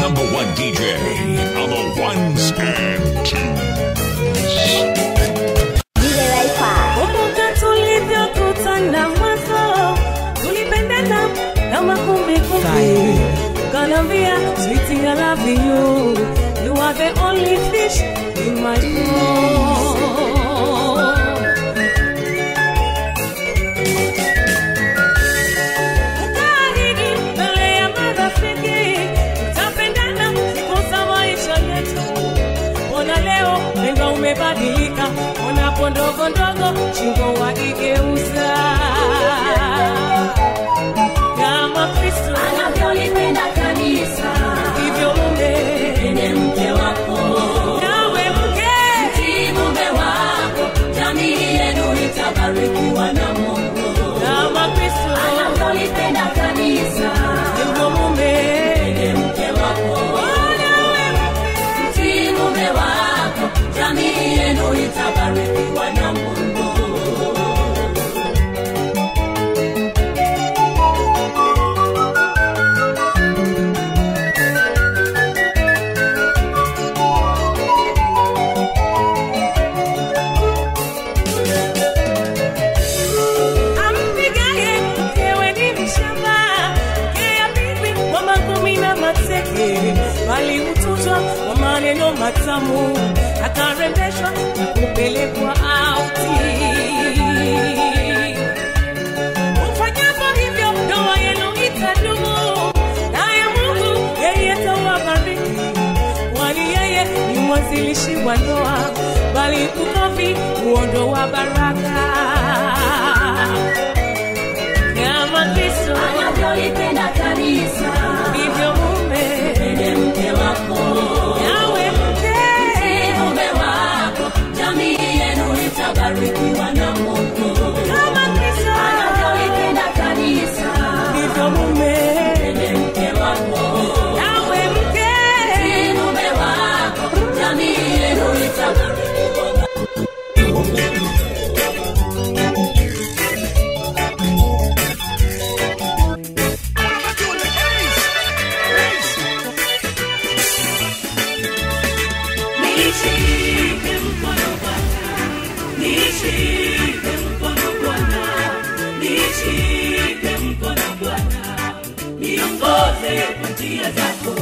number one DJ on the ones and twos. Kumbuka tulivyokutana mwanzo, tulipendana kama kumbi kumbi. Kanambia sweetie I love you, you are the only fish in my pool. Ukaahidi mbele ya marafiki, tutapendana siku za maisha yetu. Ona leo pendo umebadilika, onapo ndogo ndogo shingo waigeuza kama Kristo anavyolipenda kanisa hivyo mume ene mke wako nawe mke si mume wako jamii yenu itabarikiwa na mungu kama Kristo anavyolipenda kanisa hivyo mume ene mke wako nawe mke si mume wako jamii yenu itabarikiwa na mungu ampigaye mkewe ni mshamba, kea bibi kwa makumi na mateke, bali hutuzwa kwa maneno matamu, akarembeshwa na kupelekwa auti. Ufanyapo hivyo, ndoa yenu itadumu, naye Mungu yeye atawabariki, kwani yeye ni mwanzilishi wa ndoa, bali ukovi huondoa baraka kama Kristo anavyolipenda kanisa ndivyo mume ene mke wako nawe mke si mume wako jamii yenu itabarikiwa na mungu kama Kristo anavyolipenda kanisa ndivyo mume ene mke wako nawe mke si mume wako jamii yenu itabarikiwa na Nishike mkono Bwana, nishike mkono Bwana, nishike mkono Bwana, niongoze kwa njia zako.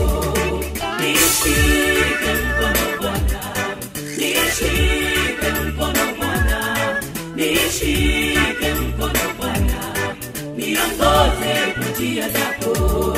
Nishike mkono Bwana, nishike mkono Bwana, nishike mkono Bwana, niongoze kwa njia zako.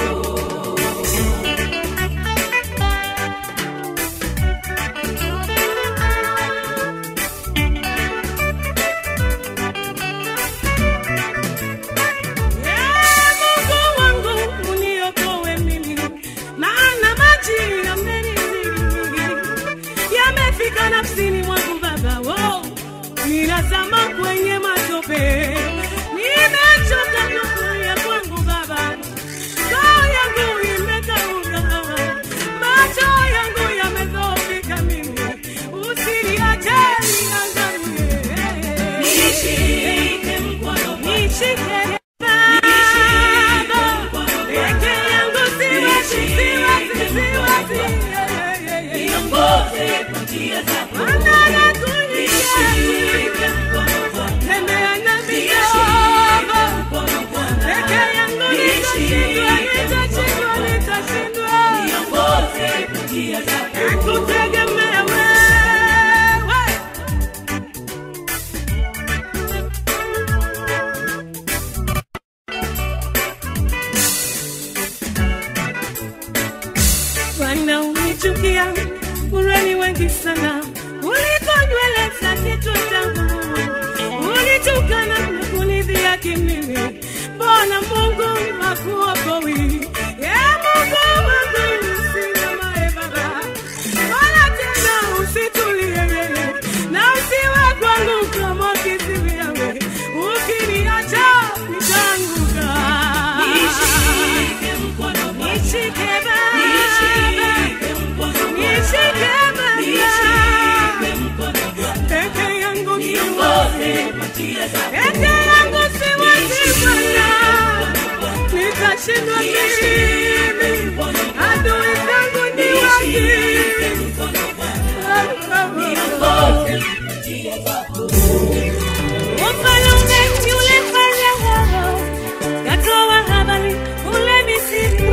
Ee Mungu wangu uniokoe mimi, maana maji yamenizidi, yamefika nafsini mwangu Baba, oh, ninazama kwenye matope, nimechoka kukuya kwangu Baba, roho yangu imekauka, macho yangu yamedhoofika mimi, usiniache niangamie. Nishike mkono Bwana. Nishike Baba, peke yangu siwezi, siwezi, siwezi. Niongoze kwa njia zako. Bwana nakulilia, Nishike mkono Bwana. tembea nami Nishike Baba. mkono Bwana. Peke yangu nitashindwa, nitashindwa, nitashindwa. Niongoze kwa njia zako. Nakutegemea wewe. Bwana unichukia, urani wengi sana kuliko nywele za kichwa changu. Unitukana na kunidhihaki mimi, mbona Mungu hakuokowi? Ye Mungu wangu usimamae Baba, wala tena usitulie na usiwe kwangu kama kiziwi yawe, ukiniacha nitaanguka. Nishike mkono Bwana. Nishike Baba. Nishike mkono Bwana. Nishike Baba. Nishike mkono Bwana. Peke yangu Niongoze siwezi. kwa njia zako. Peke yangu siwezi Bwana. Nitashindwa mimi. Adui zangu njia zako Mfalme yule Farao katoa habari kule Misri,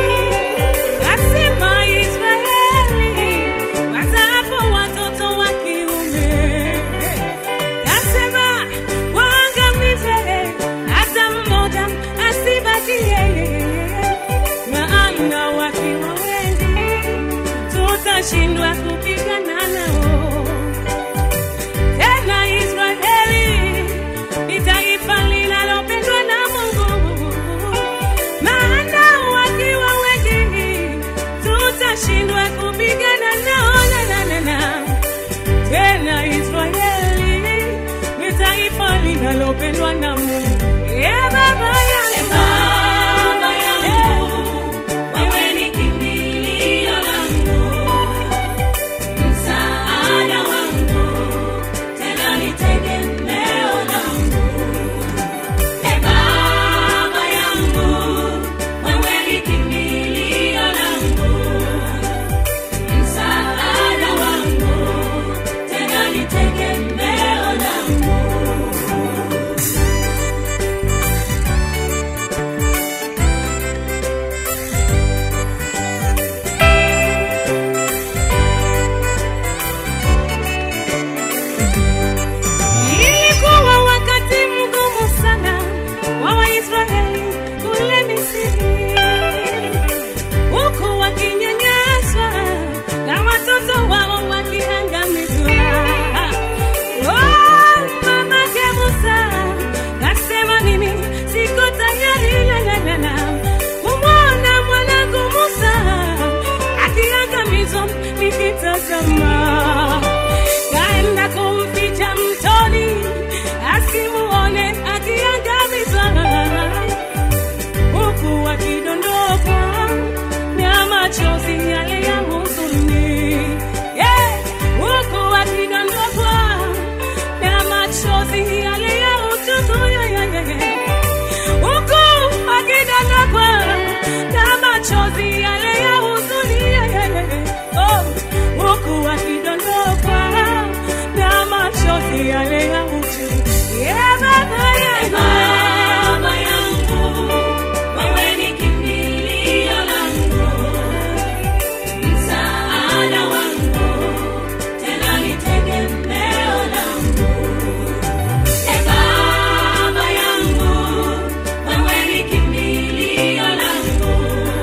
kasema Israeli wazaapo watoto wa kiume, kasema waangamize hata mmoja asibakie, maana wakiwa wengi tutashindwa kupigana nao tena Israeli ni taifa linalopendwa na Mungu, maana wakiwa wengi tutashindwa kupigana nao. Na, na, na, na. Tena Israeli ni taifa linalopendwa na Mungu. Yeah, baba yangu. Baba yangu, wewe ni kimbilio langu, msaada wangu, tena ni tegemeo langu. E Baba yangu, wewe ni kimbilio langu, msaada wangu, tena ni tegemeo langu. Ilikuwa wakati mgumu sana wa Waisraeli kule Misri, huku wakinyanyaswa na watoto wao wakiangamizwa. Oh, mamake Musa kasema, mimi siko tayari la, la, la, la, kumwona mwanangu Musa akiangamizwa nikitazama kaenda kumficha mtoni asimuone akiangamizwa huku akidondoka na machozi yale ya huzuni yeah! huku akidondokwa na machozi yale ya uchungu yeah, yeah, yeah, yeah. huku akidondokwa na machozi yale ya huzuni yeah, yeah, yeah, yeah. oh, huku akidondokwa na machozi yale ya uchungu yeah, baba yangu Baba yangu, wewe ni kimbilio langu, msaada wangu, tena ni tegemeo langu. E Baba yangu, wewe ni kimbilio langu,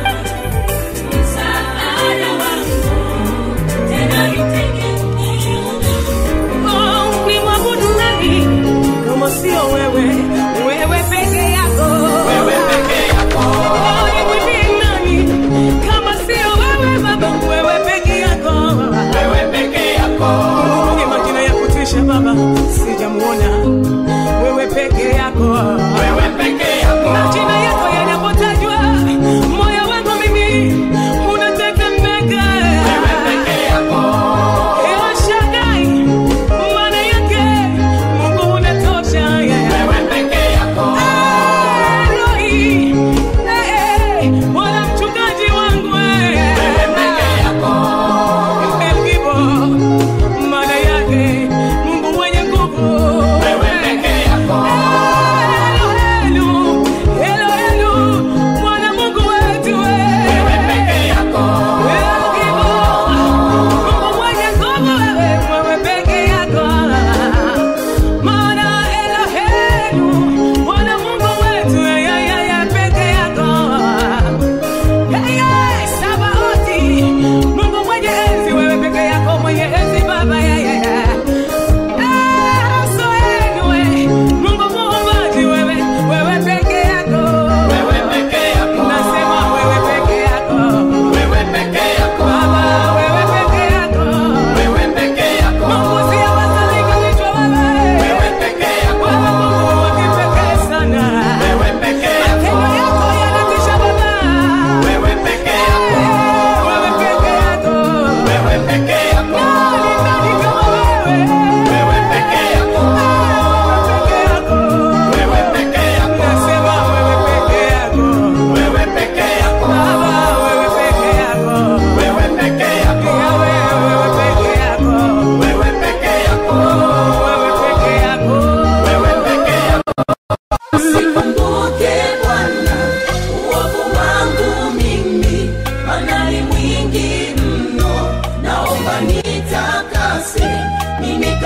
msaada wangu, tena ni tegemeo langu. Oh, ni mwabudu nani kama sio wewe wewe peke yako Oh, nimwimbie nani kama sio wewe baba wewe peke yako ni majina ya kutisha baba sijamuona wewe peke yako majina yako yanapotajwa moyo wangu mimi unatetemeka El Shaddai, maana yake Mungu unatosha, yeah. Eloi, eh, eh, Bwana mchungaji wangu, eh. El Gibo, maana yake Mungu mwenye nguvu. Eloi,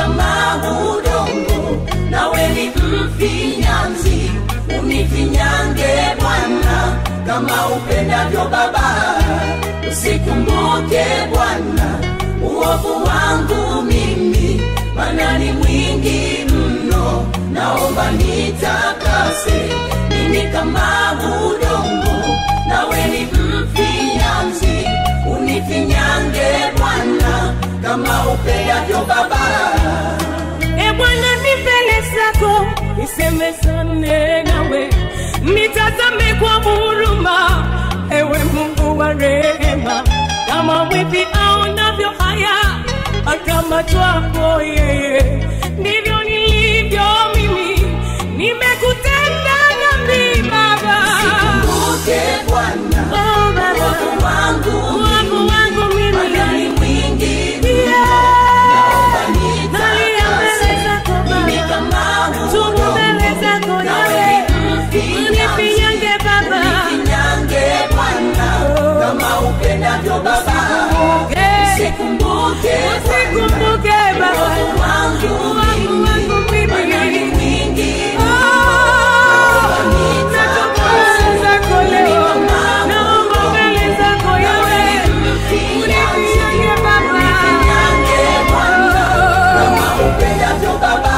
kama udongo nawe ni mfinyanzi unifinyange bwana kama upendavyo baba usikumbuke bwana uovu wangu mimi mana ni mwingi mno naomba nitakase mimi kama udongo nawe ni mfinyanzi unifinyange bwana kama upendavyo baba E Bwana, ni mbele zako nisemezane nawe, nitazame kwa huruma, ewe Mungu wa rehema, kama mwivi aonavyo haya akamatwapo yeye, ndivyo nilivyo mimi, nimekutenda dhambi Baba. Kumbuke Bwana Oh, Baba, uovu wangu wangu wangu mimi Bwana ni mwingi Yeah. naomba Nalia mbele nitakase zako mimi Baba. kama Tubu udongo mbele zako nawe Yawe, ni mfinyanzi unifinyange Baba. unifinyange Bwana kama upendavyo Baba Usikumbuke Usikumbuke Baba. uovu wangu Wangu wangu mimi. Bwana ni mwingi Oh, natubu mbele zako leo. Naomba mbele zako Yawe, unifinyange Baba. unifinyange Bwana kama upendavyo Baba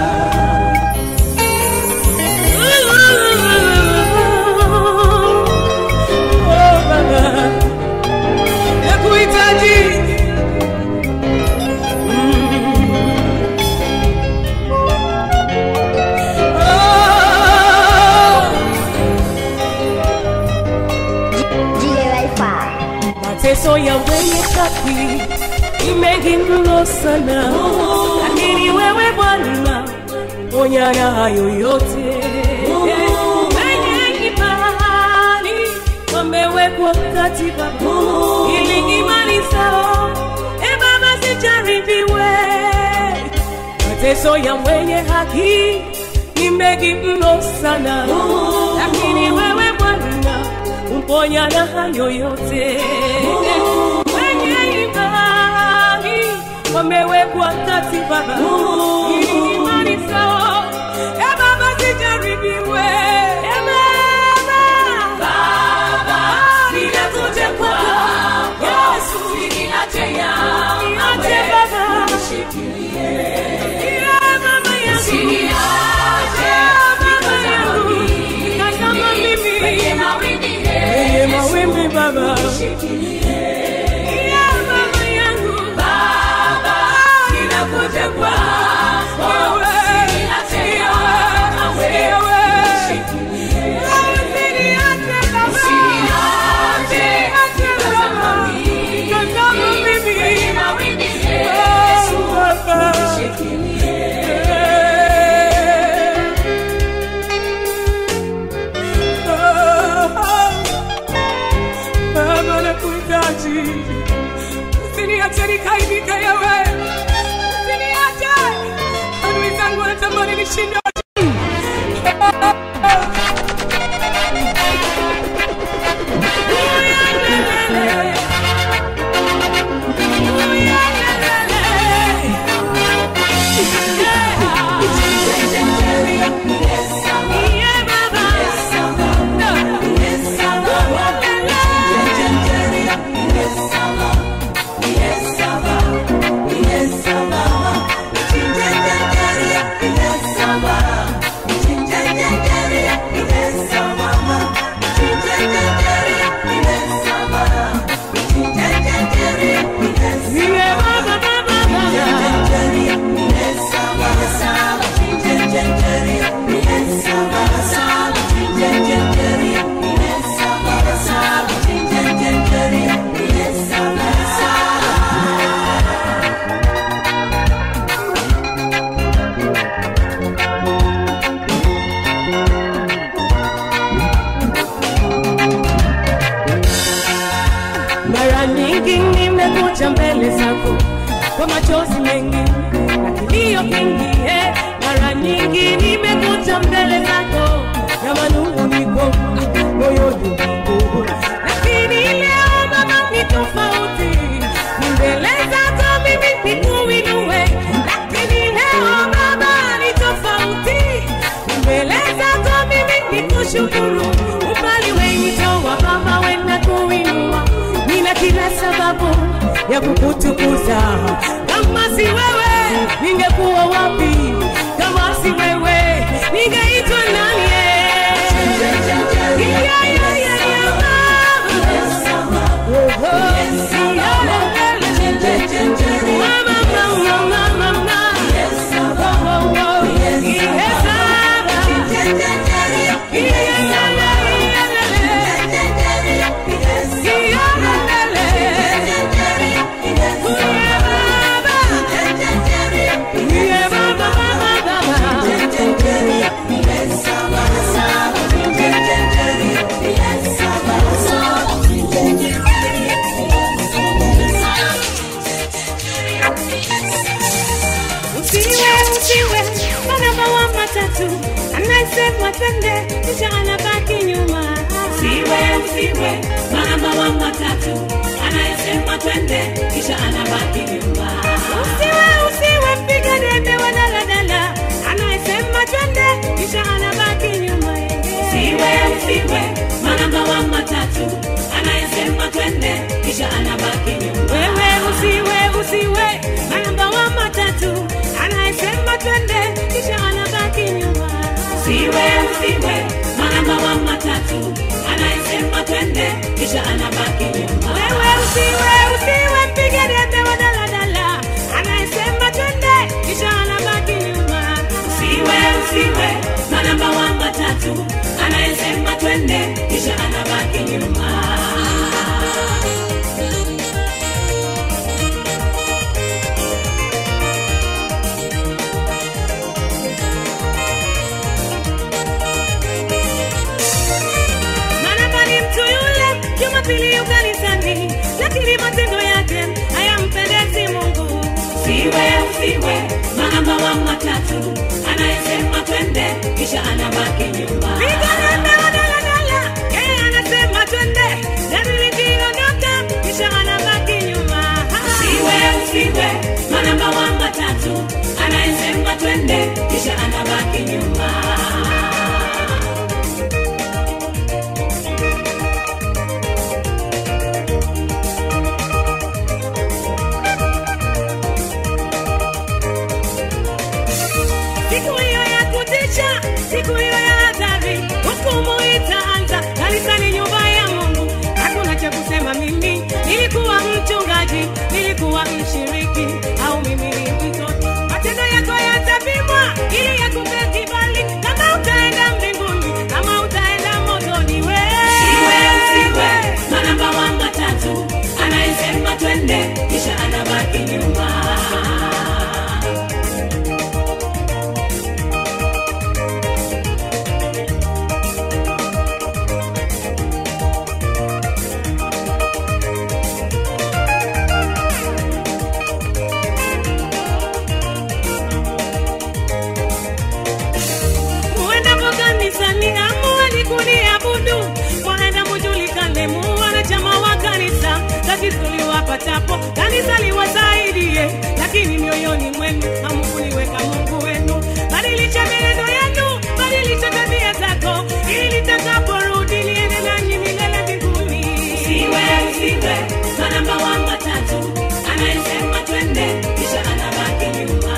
Oh, Baba, nakuhitaji. Oh, DJ Wi-Fi. mateso ya wenye haki ni mengi mno sana, lakini wewe Bwana ponya na hayo yote. Wenye imani wamewekwa katika ili imani zao e Baba sijaribiwe. Mateso ya mwenye haki ni mengi mno sana, lakini wewe Bwana umponya na hayo yote. Wenye imani wamewekwa kati Baba, ili imani zao e Baba sijaribiwe. E Baba, Baba, ninakuja kwako Yesu, niache Baba, Ya Baba yangu, Ya Baba yangu, nikazama mimi kwenye mawimbi Baba, Ya Baba yangu, Baba, ninakuja kwako wewe, wewe, wewe, usiniache Baba, usiniache Baba, nikazama mimi, Oh, Baba. Baba nakuhitaji, usiniache nikaibika yawe, usiniache adui zangu wanatamani nishinde. Yeah, Baba. Yeah, Baba, Baba, Baba. Mara nyingi nimekuja mbele zako kwa machozi mengi na kilio kingi eh. Mara nyingi nimekuja mbele zako na manung'uniko moyoni mwangu, lakini leo Baba ni tofauti. Ni mbele zako mimi nikuinue, lakini kushukuru umbali wenitoa Baba, wenda kuinua, nina kila sababu ya kukutukuza. Kama si wewe ningekuwa wapi? Kama si wewe ningeitwa nani? Yeah, yeah, yeah, yeah, Baba. Oh, oh, yeah, Mama, mama, mama, mama. Oh, oh, oh. Yes, Baba. Yeah, yeah, yeah, yeah, yeah, yeah. Usiwe, usiwe mwanamba wa matatu anayesema twende kisha anabaki nyuma. Usiwe, usiwe mwanamba wa matatu anayesema twende kisha anabaki nyuma. Usiwe, usiwe mpiga debe wa daladala anayesema twende kisha anabaki nyuma. Usiwe, usiwe mwanamba wa matatu anayesema twende kisha anabaki nyuma. Wewe usiwe, usiwe mwanamba wa matatu anayesema twende kisha anabaki nyuma. Usiwe, usiwe mwanamba wa matatu anayesema twende kisha anabaki nyuma. Wewe usiwe, usiwe mpiga debe wa daladala anayesema twende kisha anabaki nyuma. Usiwe, usiwe mwanamba wa matatu anayesema twende kisha anabaki nyuma. Maana ni mtu yule Jumapili yu kanisani, lakini matendo yake hayampendezi Mungu. Usiwe, usiwe mwanamba wa matatu anayesema twende kisha anabaki nyuma. Piga debe wa daladala, yeye anasema twende, gari likiondoka kisha anabaki nyuma. Usiwe, usiwe mwanamba wa matatu anayesema twende kisha anabaki nyuma. Siku hiyo ya kutisha, siku hiyo ya hatari, hukumu itaanza kanisani, nyumba ya Mungu. Hakuna cha kusema mimi nilikuwa mchungaji, nilikuwa mshiriki, au mimi ni mtoto. Matendo yako yatapimwa ili yakupe kibali, kama utaenda mbinguni, kama utaenda motoni. Usiwe, usiwe Wewe mwanamba wa matatu anayesema twende kisha anabaki nyuma. muendapo kanisani amueni kuniabudu, mwaenda mujulikane mu wanachama wa kanisa. Kazi tuliwapatapo kanisa liwasaidie, lakini mioyoni mwenu hamkuliweka Mungu wenu. Badilisha mienendo yenu, badilisha tabia zako, ili litakaporudi liende nanyi milele mbinguni. Usiwe, usiwe mwanamba wa matatu anayesema twende kisha anabaki nyuma.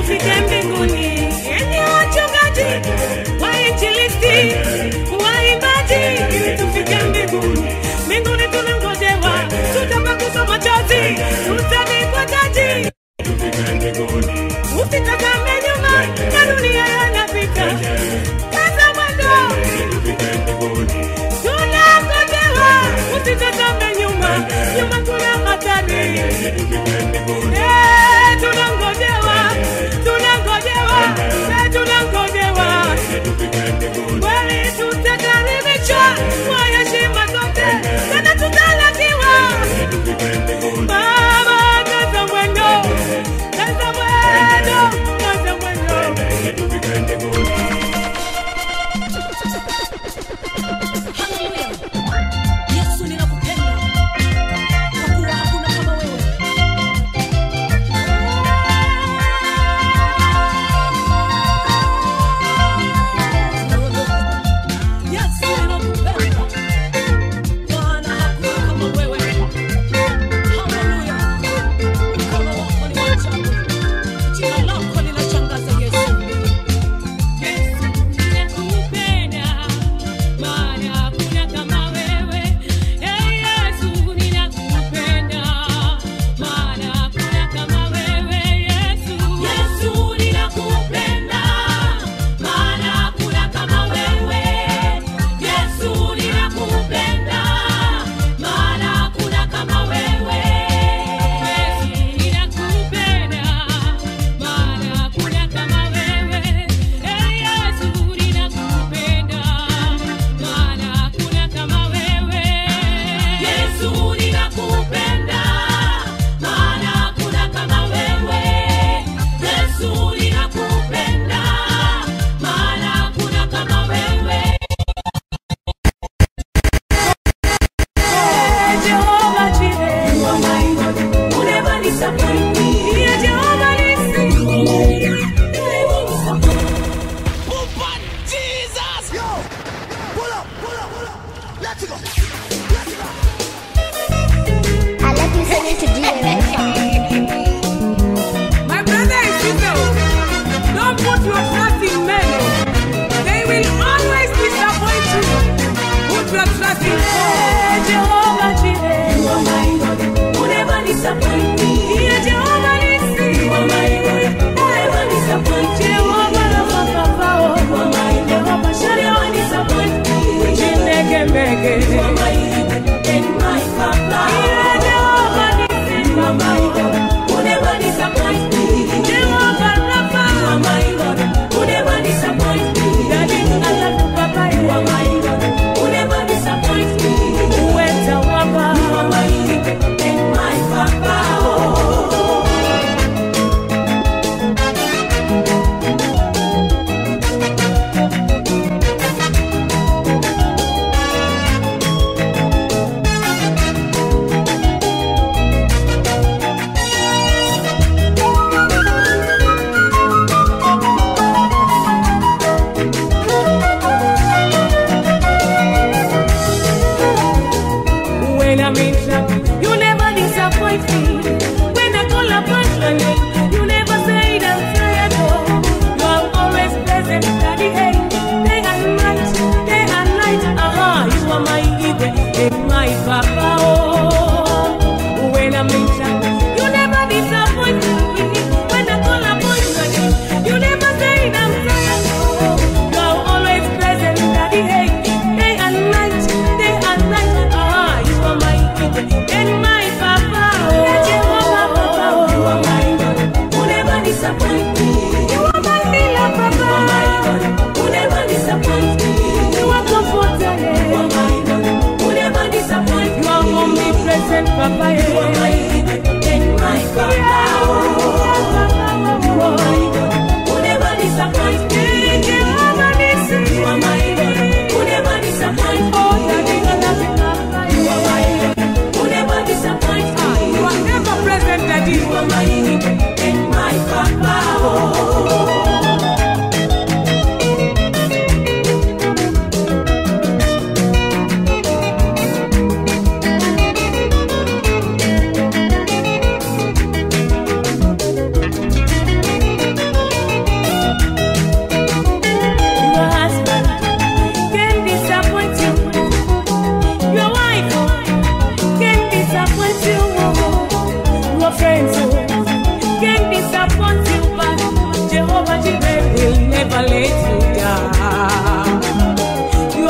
tufike mbinguni. Enyi wachungaji, wainjilisti, waimbaji, ili tufike mbinguni. Mbinguni tunangojewa, tutapakuzwa machozi, tutavikwa taji. Usitazame nyuma, na dunia yanapita. Kaza mwendo, tunangojewa, usitazame nyuma, nyuma kuna hatari. Eh, tunangojewa, tunangojewa, eh, tunangojewa. Kweli tutakaribishwa kwa heshima zote, tena tutalakiwa. Baba, kaza mwendo, kaza mwendo, kaza mwendo. Yesu ninakupenda kwa kuwa hakuna kama wewe. Yesu ninakupenda Bwana hakuna kama wewe. Haleluya. Mkono wako ni wa ajabu. Jina lako linashangaza Yesu. Yesu, ninakupenda, maana hakuna kama wewe. Eh, Yesu, ninakupenda, maana hakuna kama wewe. Yesu, Yesu ninakupenda, maana hakuna kama wewe. Yesu ninakupenda, maana hakuna kama wewe. Yesu, ninakupenda, maana hakuna kama wewe. Eh, Yesu, ninakupenda, maana hakuna kama wewe. Yesu ninakupenda, maana hakuna kama wewe. Yesu ninakupenda, maana hakuna kama wewe. Jehovah Jireh, You are my God, you never disappoint me. Ndiye Jehovah Nissi. You never disappoint me. I love listening to DJ Wi-Fi. My brother and sister, don't put your trust in men. They will always disappoint you. Put your trust in God. Jehovah Jireh. You are my God, you never disappoint me. Ndiye Jehovah Nissi. You are my God, you never disappoint me. Jehovah Rapha. You are my God, Jehovah you Shalom. never disappoint me. Chineke Mege. You are my God and my Papa. Ndiye Jehovah Nissi. You are my God, you never disappoint me. Jehovah You are Rapha. my God, you never disappoint me. Daddy, I love you, Papa. You are my God, you never disappoint me. Uweza wapa. You are my God and my Papa. Oh.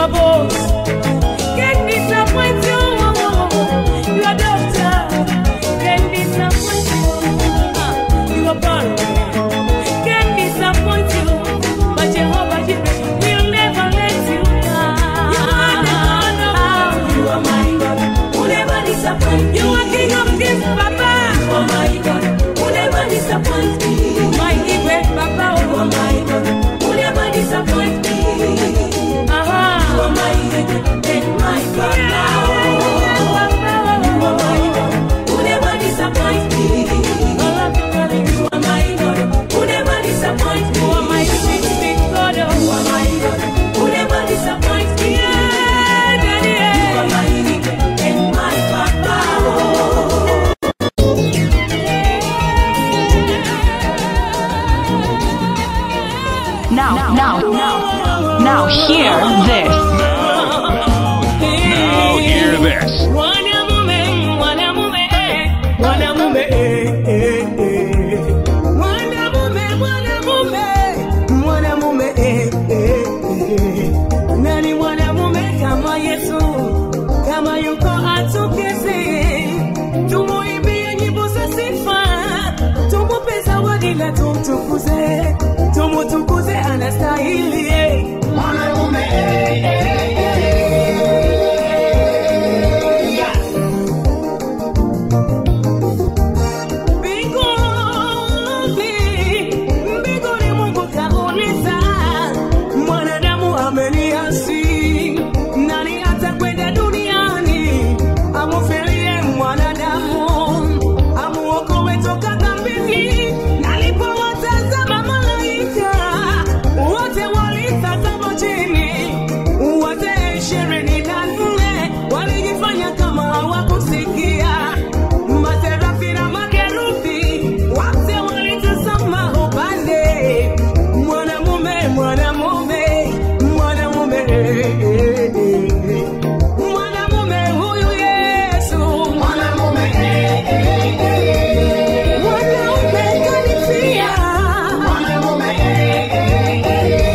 are boss. Can't disappoint you. You are doctor. Can't disappoint you. Ah, You are parent. Can't disappoint you. But Jehovah Jireh will never let you down. You are my God, who never disappoint You are King of Kings, Papa. You are my God, who never disappoint me. My Igwe, Papa. You are my God, who never disappoint me. You Aha. are my God and my Father. You are my God, who never disappoint me. You are my God, who never disappoint me. You are my sweet, sweet God. You are my God, who never disappoint me. Yeah, Daddy, You are yeah. my God and my Papa. Now, now, now, now, hear this. Now hear this. Mwanamume, mwanamume, eh, mwanamume, eh, eh, eh. Mwanamume, mwanamume, mwanamume, eh, eh, eh. Nani mwanamume kama Yesu, kama yuko atukeze, tumuimbie nyimbo za sifa, tumupe zawadi na tumtukuze, tumutukuze anastahili. eh. Mwanamume, eh, eh, eh. Mbinguni, mbinguni Mungu kauliza, mwanadamu ameniasi, nani atakwenda duniani amufilie mwanadamu, amuokoe toka dhambini? Nalipowatazama malaika wote walitazama chini, wote ishirini na nne walijifanya kama hawakusikia Maserafi na makerubi wote walitazama upande. Mwanamume, mwanamume, mwanamume, eh, eh, eh. mwanamume huyu Yesu, mwanamume, eh, eh, eh. mwanaume kanifia, mwanamume, eh, eh, eh.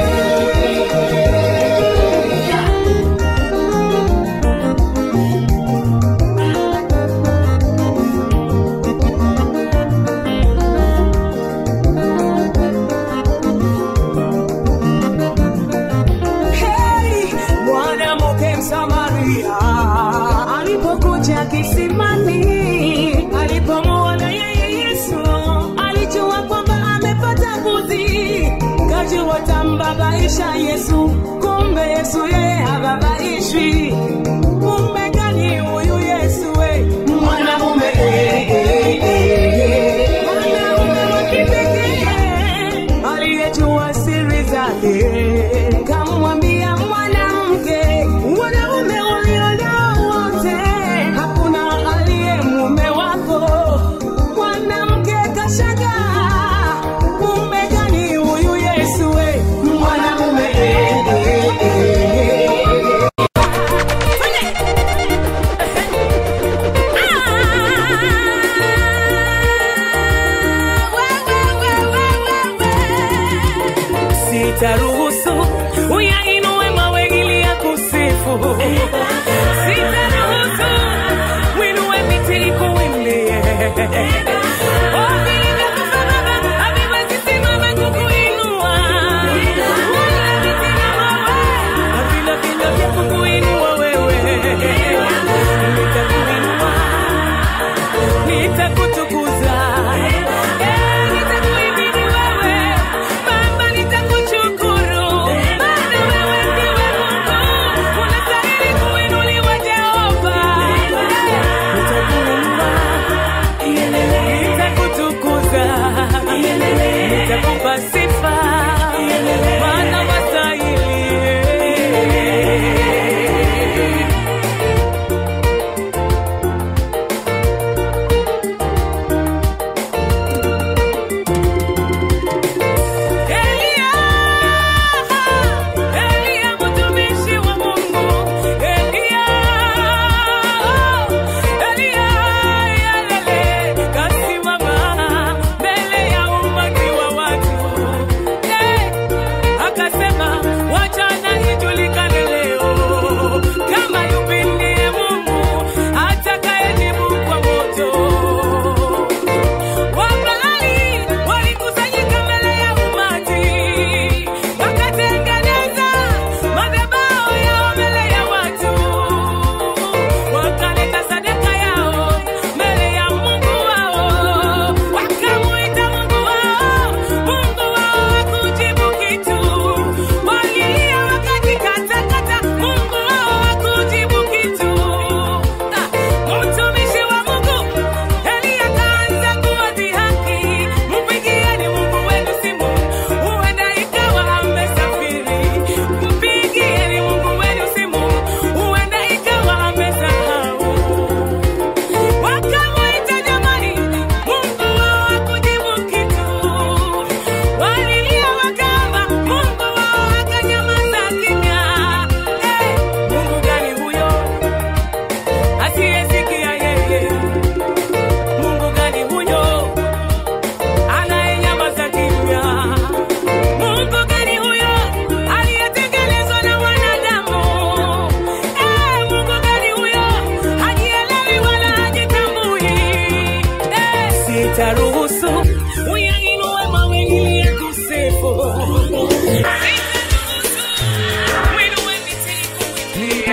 Hey, mwanamke Msamaria alipokuja kisimani, alipomwona yeye Yesu, alijua kwamba amepata mbuzi, kajua tambabaisha Yesu, kumbe Yesu yeye hababaishwi. Kumbe gani huyu Yesu we, mwanamume eh, eh, eh, eh. mwanaume wa kipekee aliyejua siri zake, kamwambia mwanamke, wanaume walionao wote, hakuna aliye mume wako. Mwanamke kashangaa, kumbe gani huyu Yesu we, mwanamume eh, eh, eh, eh. Sitaruhusu uyainue mawe ili ya kusifu. Sitaruhusu uinue miti ikuimbie. Oh, vilivyokufa Baba, haviwezi simama kukuinua. Wala miti na mawe, havina vinywa vya kukuinua wewe. Nitakuinua nitakutukuza Eh, nitakuhimidi wewe Baba, nitakushukuru maana wewe ndiwe Mungu, unastahili kuinuliwa Jehova. Nitakuinua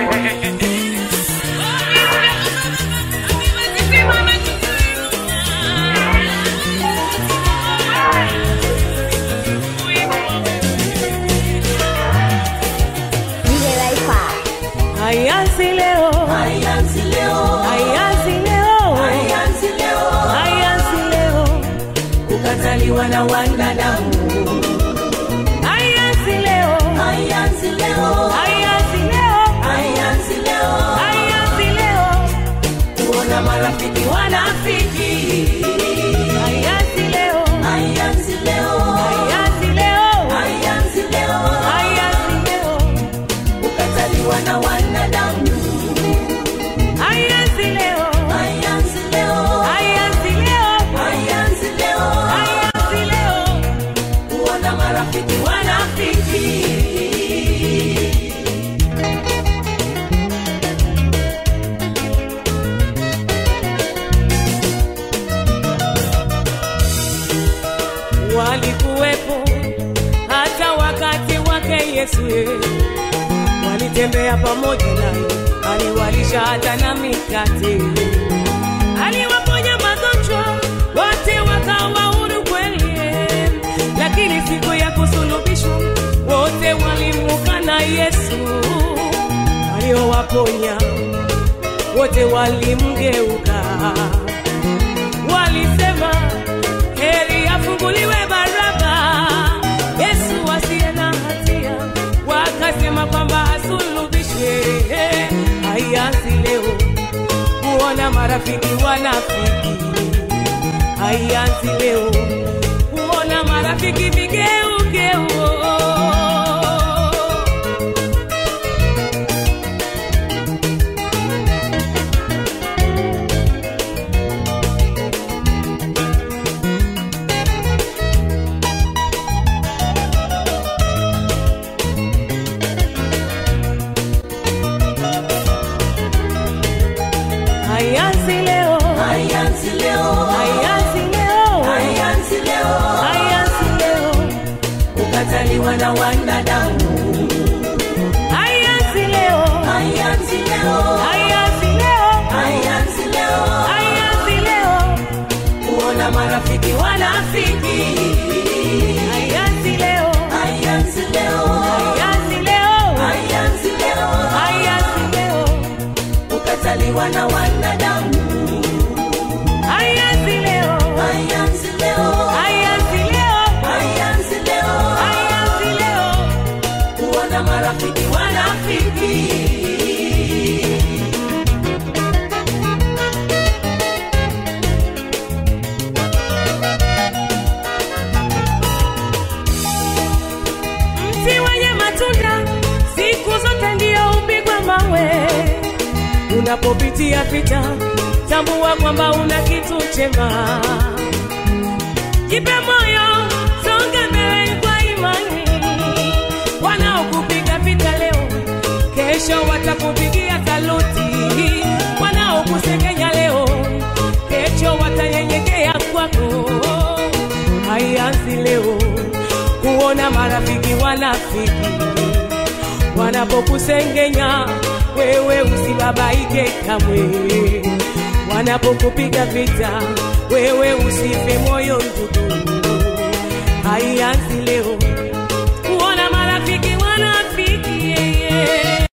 DJ Laifa. Hayanzi leo, Haianzi leo, hayanzi leo, haianzi leo, hayanzi leo, kukataliwa na wanadamu. hayanzi leo, Haianzi leo, hayanzi leo, haianzi leo, hayanzi leo, kuona marafiki wanafiki. hayanzi leo, Haianzi leo, hayanzi leo, haianzi leo, hayanzi leo, kukataliwa na wanadamu. hayanzi leo, Haianzi leo, hayanzi leo, haianzi leo, hayanzi leo, kuona marafiki wanafiki. walikuwepo hata wakati wake Yesu ye. walitembea pamoja naye, aliwalisha hata na mikate, aliwaponya magonjwa, wote wakawa huru kweli. Lakini siku ya kusulubishwa, wote walimukana Yesu, aliowaponya wote walimgeuka walisema heri afunguliwe Baraba, Yesu asiye na hatia. Wakasema kwamba asulubishwe. Haianzi leo kuona marafiki wanafiki, haianzi leo kuona marafiki vigeugeu. Haianzi leo, Haianzi leo, haianzi leo, haianzi leo, haianzi leo, kukataliwa na wanadamu. haianzi leo, Haianzi leo, haianzi leo, haianzi leo, haianzi leo, kuona marafiki wanafiki. haianzi leo, Haianzi leo, haianzi leo, haianzi leo, haianzi leo, kukataliwa na wanadamu. haianzi leo, Haianzi leo, haianzi leo, haianzi leo, haianzi leo, kuona marafiki wanafiki. mti wenye matunda siku zote ndio upigwa mawe. Unapopitia vita, tambua kwamba una kitu chema. Jipe moyo, songa mbele kwa imani. Wanaokupiga vita leo, kesho watakupigia saluti. Wanaokusekenya leo, kesho watanyenyekea kwako. Haianzi leo kuona marafiki wanafiki wanapokusengenya wewe usibabaike kamwe, wanapokupiga vita wewe usife moyo ndugu. Haianzi leo kuona marafiki wanafiki yeah, yeah.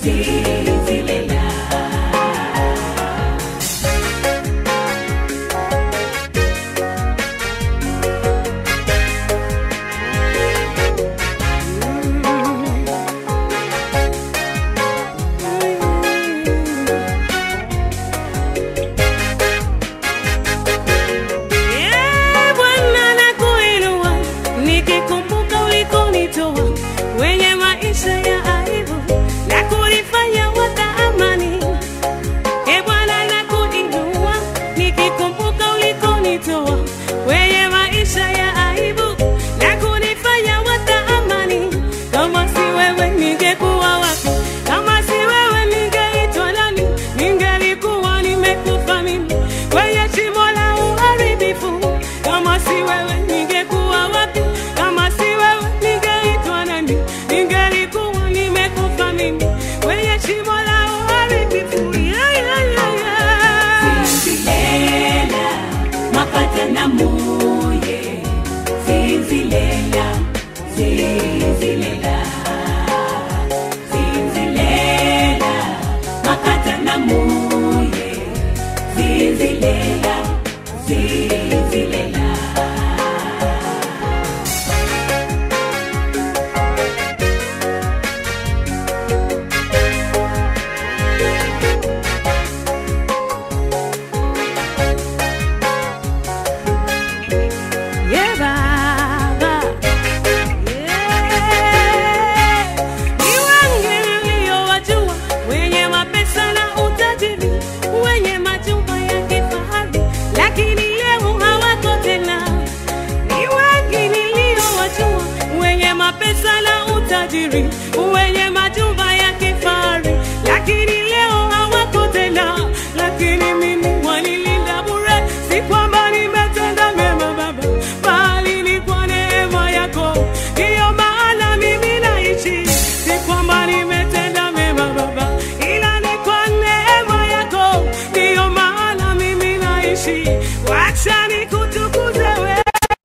zizilela Eh, Bwana nakuinua, nikikumbuka ulikonitoa wenye maisha ya aibu na kunifanya wata amani. Eh, Bwana nakuinua, nikikumbuka ulikonitoa wenye maisha ya aibu na kunifanya wata amani. Kama si wewe ningekuwa wapi? Kama si wewe ningeitwa nani? Ningelikuwa nimekufa mimi kwenye shimo la uharibifu. Kama si wewe ningekuwa wapi? Kama si wewe ningeitwa nani? Ningelikuwa nimekufa mimi kwenye shimo la uharibifu. Ya, ya, ya, ya. zizilela makata na muye zizilela zizilela zizilela makata na muye zizilela zizilela Yeah, Baba. Yeah. Ni wengi niliowajua, wenye mapesa na utajiri, wenye majumba ya kifahari, lakini leo hawako tena. Ni wengi niliowajua, wenye mapesa na utajiri, wenye majumba ya kifahari, lakini leo hawako tena. Lakini mimi wanilinda bure, si kwamba nimetenda mema Baba, bali ni kwa neema yako. Ndiyo maana mimi naishi, si kwamba nimetenda mema Baba, ila ni kwa neema yako. Ndiyo maana mimi naishi, wacha nikutukuze wewe.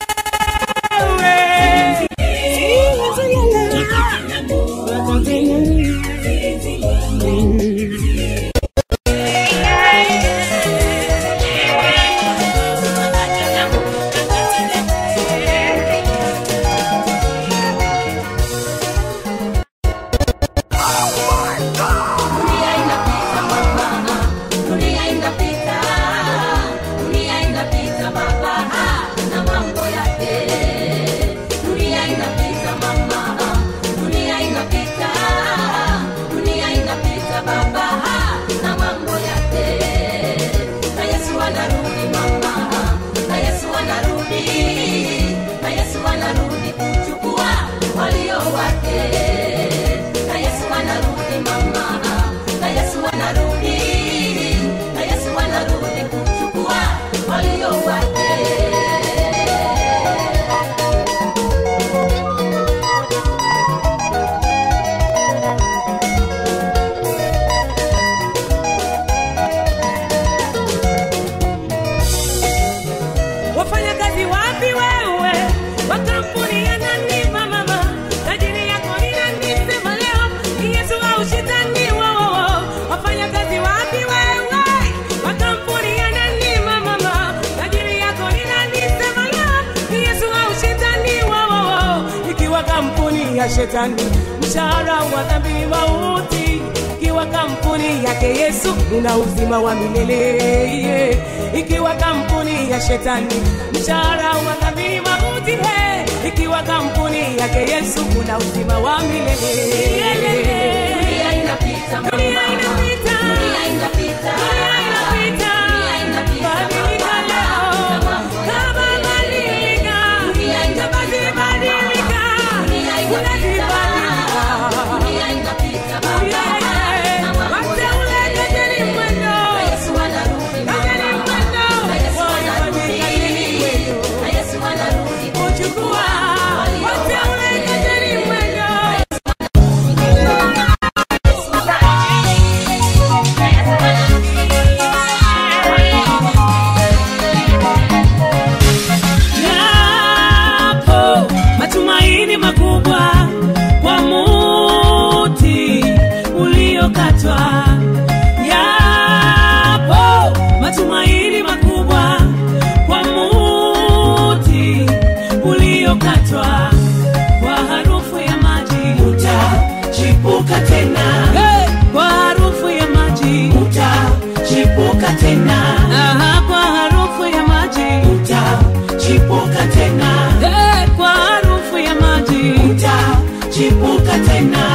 Dunia inapita mama, dunia inapita, dunia inapita baba na mambo yake. Dunia inapita mama, dunia inapita, dunia inapita baba na mambo yake. Na Yesu anarudi mama, na Yesu anarudi, na Yesu anarudi kuchukua walio wake na Yesu anarudi mama, na Yesu anarudi, na Yesu anarudi kuchukua walio wake. wafanyakazi wapi wewe wa kampuni ya nani mama tajiri yako ni nani sema leo ni yesu au shetani wao wafanyakazi wapi wewe wa kampuni ya nani mama tajiri yako ni nani sema leo ni yesu au shetani wao ikiwa kampuni ya shetani mshahara wa dhambi ni mauti ikiwa kampuni yake Yesu una uzima wa milele. Ikiwa kampuni ya shetani mshahara wa dhambi ni mauti. He, ikiwa kampuni yake Yesu una uzima wa milele. Dunia inapita mama, Dunia inapita. dunia inapita, Dunia inapita. dunia inapita Badilika baba leo. na mambo Kama yake. badilika. Dunia inapita Kama badilika. dunia inapita, Unazibadilika. dunia inapita baba na mambo Wateule yake. kejeli mwendo. Na Yesu anarudi Kejeli mama, mwendo. na Yesu Wafanye kejeli anarudi, mwendo. na Yesu anarudi Kuchukua. Wateule kejeli mwendo. Yesu anarudi. uliokatwa. Yapo matumaini makubwa kwa muti uliokatwa, kwa harufu ya maji utachipuka tena hey, kwa harufu ya maji utachipuka tena Aha, kwa harufu ya maji utachipuka tena hey, kwa harufu ya maji utachipuka tena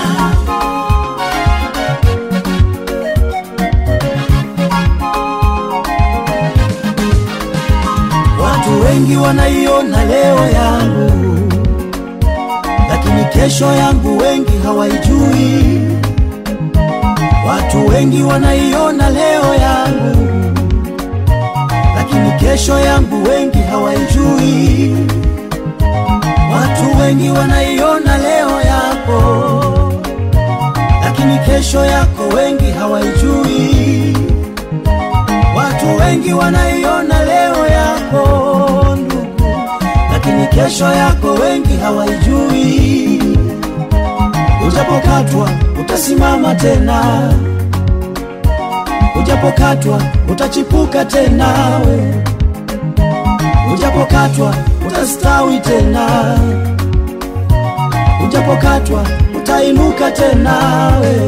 Watu wengi wanaiona leo yangu, lakini kesho yangu wengi hawaijui. Watu wengi wanaiona leo yangu, lakini kesho yangu wengi hawaijui. Watu wengi wanaiona leo yako, lakini kesho yako wengi hawaijui. Watu wengi wanaiona leo yako ndugu, lakini kesho yako wengi hawaijui. Ujapokatwa utasimama tena, ujapokatwa utachipuka tena, we ujapokatwa utastawi tena, ujapokatwa utainuka tena, we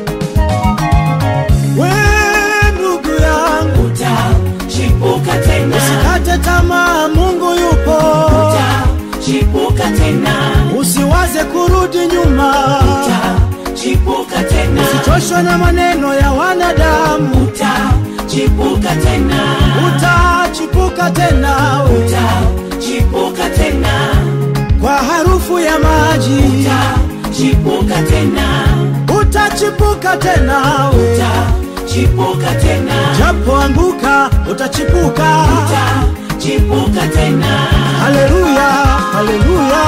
we ndugu yangu utachipuka tena Usikate tamaa, Mungu yupo. utachipuka tena Usiwaze kurudi nyuma, utachipuka tena usichoshwe na maneno ya wanadamu. utachipuka tena Utachipuka tena we, utachipuka tena kwa harufu ya maji. utachipuka tena Utachipuka tena we, utachipuka tena japo anguka utachipuka. utachipuka tena Haleluya, haleluya.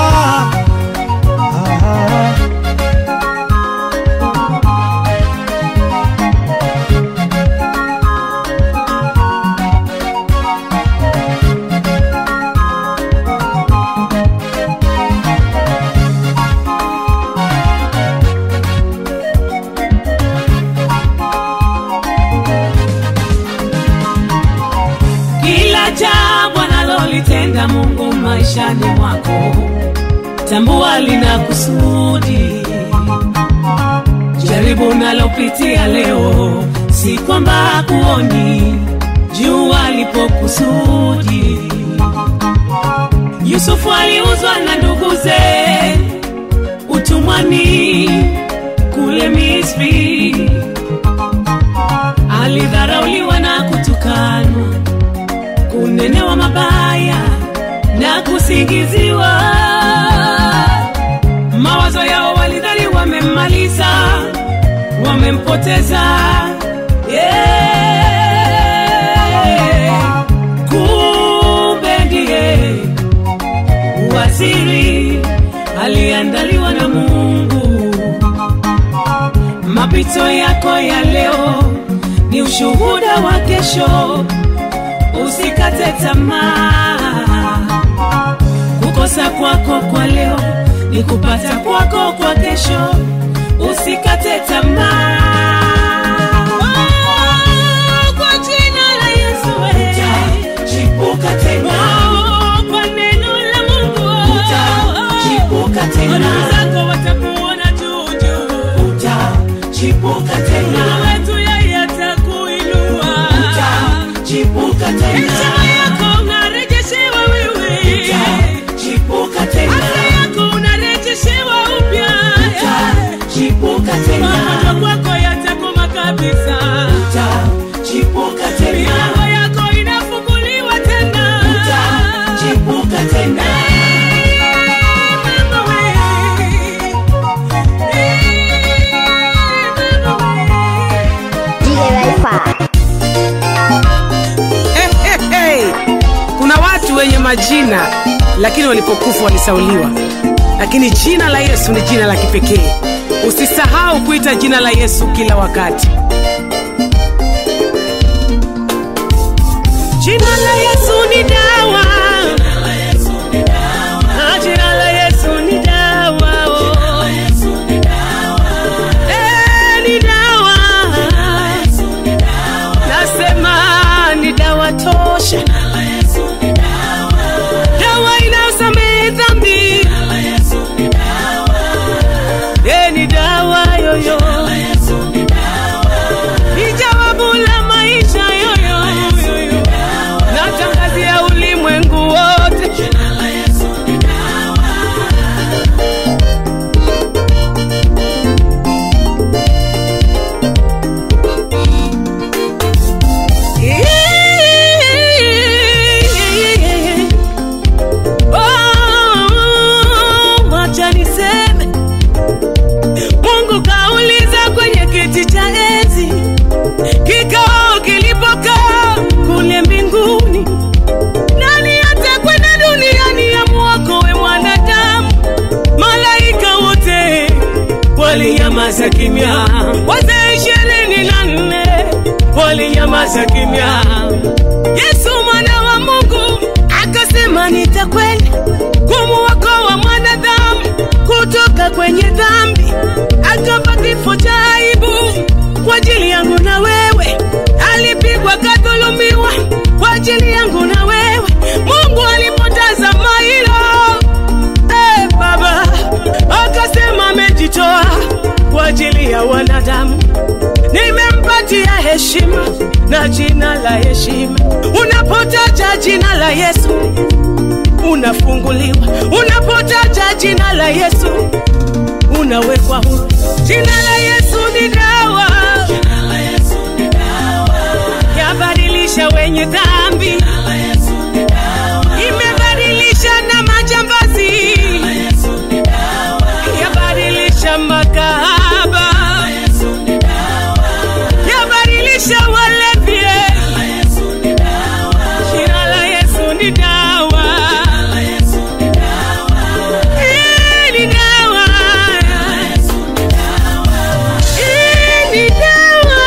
Ah. kila jambo analolitenda Mungu maishani mwako, tambua lina kusudi. Jaribu unalopitia leo, si kwamba hakuoni, jua lipo kusudi. Yusufu aliuzwa na nduguze utumwani kule Misri, alidharauliwa na kutukanwa kunenewa mabaya na kusingiziwa. Mawazo yao walidhani wamemmaliza, wamempoteza. Yeah. Kumbe ndiye waziri aliandaliwa na Mungu. Mapito yako ya leo ni ushuhuda wa kesho usikate tamaa. Kukosa kwako kwa leo ni kupata kwako kwa kesho, usikate tamaa. Oh, kwa jina la Yesu we. utachipuka tena Oh, kwa neno la Mungu utachipuka tena adui zako watakuona juu juu, utachipuka tena Mungu wetu yeye atakuinua utachipuka tena heshima yako unarejeshewa wewe utachipuka tena afya yako unarejeshewa upya utachipuka tena magonjwa kwako yatakoma kabisa utachipuka tena milango yako inafunguliwa tena utachipuka tena Mama we. Mama we. DJ Wi-Fi. Hey, hey, hey. Kuna watu wenye majina lakini walipokufa walisauliwa, lakini jina la Yesu ni jina la kipekee. Usisahau kuita jina la Yesu kila wakati. Jina la Yesu ni dawa. Ah, Jina la Yesu ni dawa. oh. Eh, ni dawa. walinyamaza kimya, wazee ishirini na nne walinyamaza kimya. Yesu mwana wa Mungu akasema, nitakwenda kumuokoa mwanadamu kutoka kwenye dhambi, akafa kifo cha aibu kwa ajili yangu na wewe, alipigwa kadhulumiwa kwa ajili yangu na wewe. Mungu alipotazama hilo Eh, Baba akasema amejitoa kwa ajili ya wanadamu, nimempatia heshima na jina la heshima. Unapotaja jina la Yesu unafunguliwa, unapotaja jina la Yesu unawekwa huru. Jina la Yesu ni dawa, yabadilisha wenye dhambi, imebadilisha na majambazi, yabadilisha makahaba, yabadilisha walevi. Jina la Yesu ni dawa, Hii ni dawa, Hii ni dawa.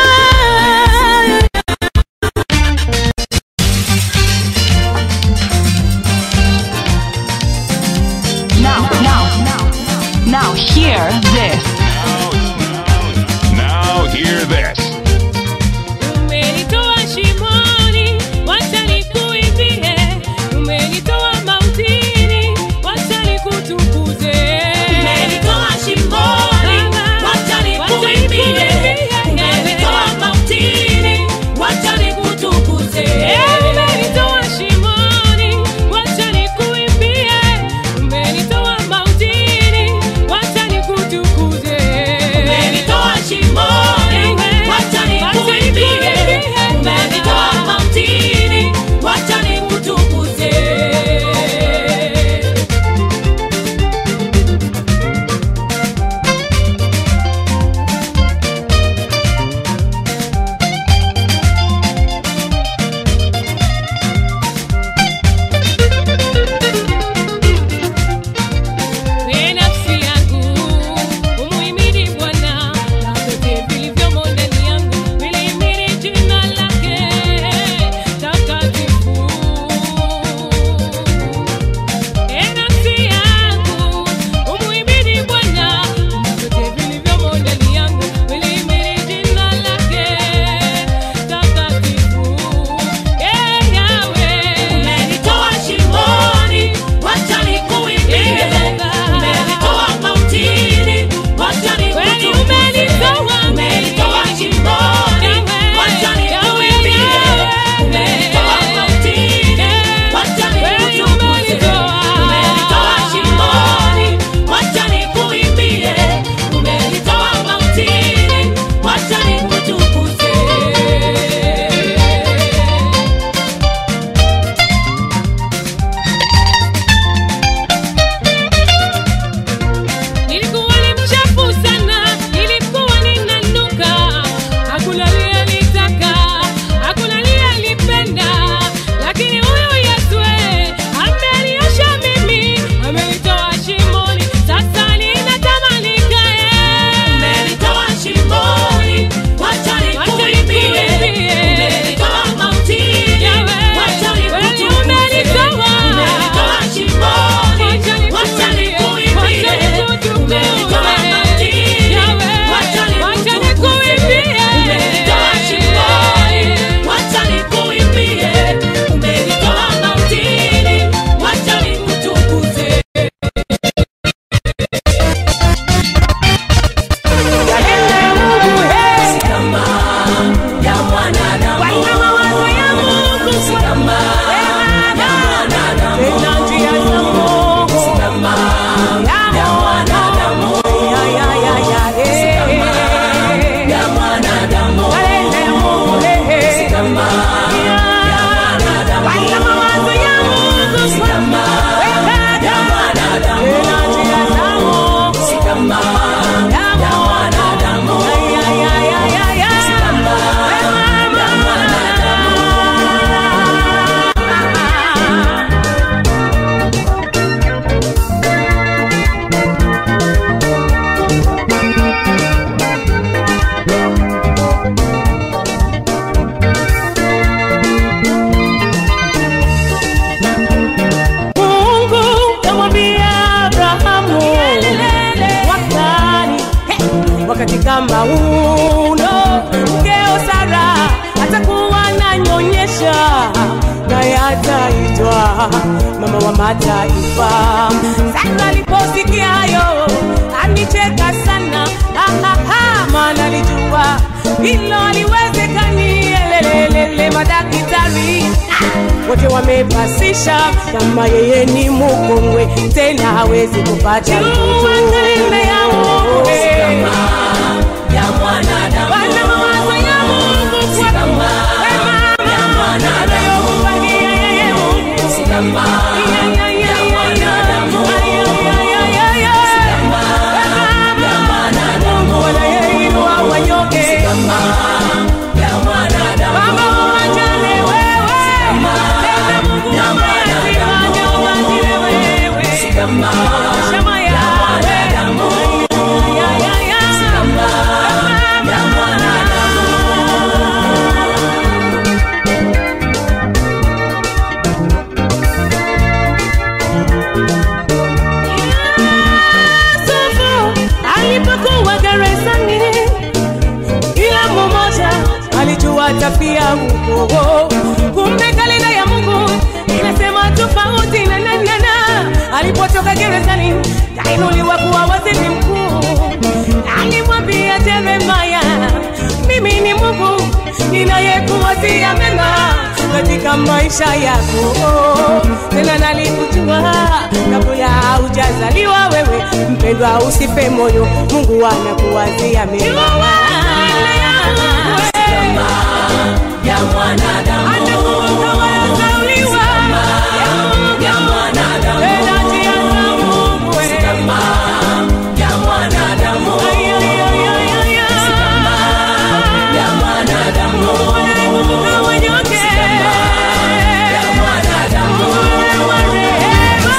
Now, now, now, now, hear this. Now wakati kama uno mkeo Sara atakuwa ananyonyesha naye ataitwa mama wa mataifa. Sara aliposikia hayo alicheka sana, ahaha, maana alijua hilo aliwezekani. Elelelele, madaktari ah, wote wamepasisha kama yeye ni mkongwe, tena hawezi kupata mtoto. ya mwanadamu Bwana mawazo ya Mungu kwako, kama we mama, ya mwanadamu. anayokupangia yeye Mungu. si kama Ya, ya, ya, ya ya, mwanadamu ya, ya, ya, ya, ya, ya. kama ya mwanadamu Bwana yeye inua wanyonge. kama ya mwanadamu Baba uwajali wewe. Tena Mungu ya amezifanya uwajili wewe. kama Shama yawe. mwanadamu Ya, ya, ya. kama ya mwanadamu Yusufu alipokuwa gerezani, kila mmoja alijua tafia huko. Kumbe kalenda ya Mungu inasema tofauti na na na na. Alipotoka gerezani, kainuliwa kuwa waziri mkuu. Alimwambia Yeremia, mimi ni Mungu ninayekuwazia mema katika maisha yako. Tena nalikujua kabla hujazaliwa wewe, mpendwa, usife moyo, Mungu anakuwazia mema. ya mwanadamu Atakumbuka waliozaliwa, ya mwanadamu tena njia za Mungu wewe. kama ya mwanadamu Ay, ay, ay, ay, ay, ay. ya mwanadamu Kumbuka wanyonge. ya mwanadamu Wa rehema.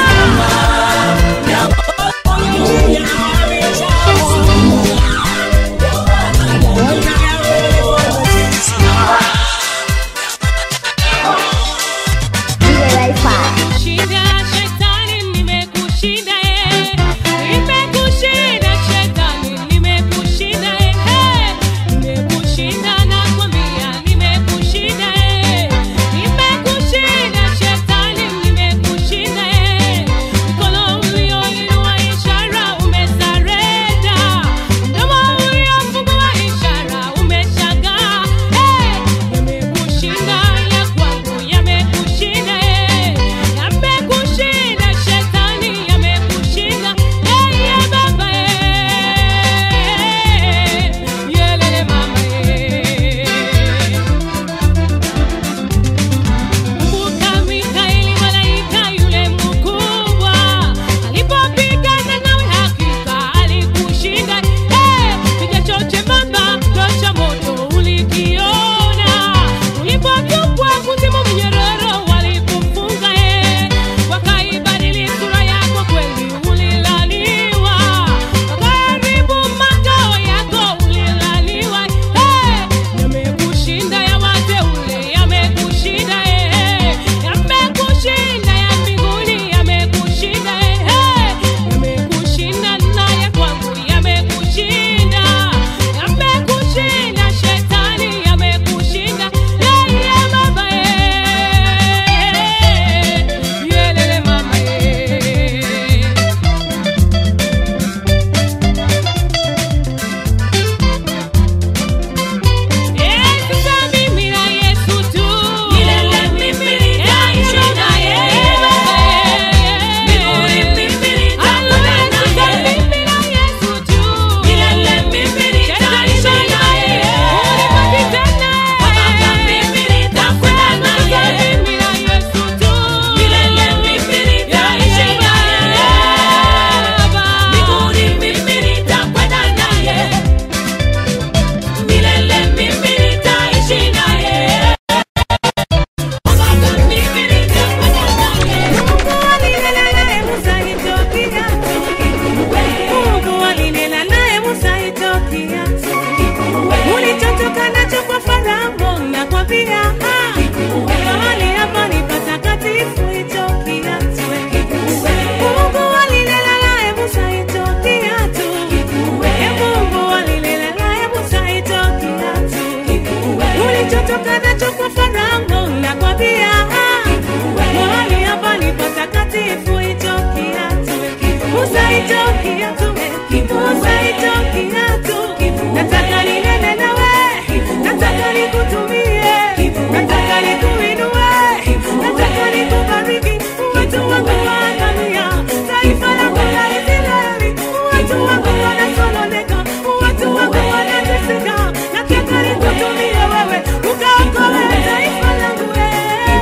hicho kiatu nataka ninene nawe nataka nikutumie nataka nikuinue nataka nikubariki watu wangu waangamia taifa langu la Israeli watu wangu wanasononeka watu wangu wanateseka nataka nikutumie wewe ukaokoe taifa langu wewe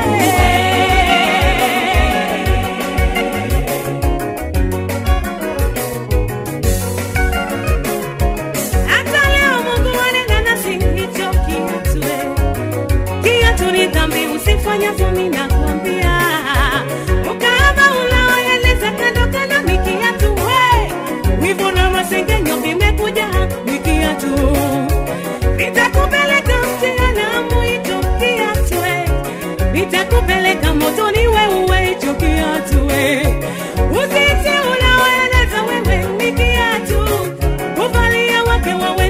hata leo Mungu anena nasi hicho kiatu eh. kiatu ni dhambi usifanyavyo mimi nakwambia ukahaba unaoeleza kando kando ni kiatu we wivu na masengenyo vimekuja ni kiatu nitakupeleka mjehanamu hicho kiatu eh. nitakupeleka motoni wewe hicho kiatu eh. uzinzi unaoeleza wewe ni kiatu kuvalia wake wawe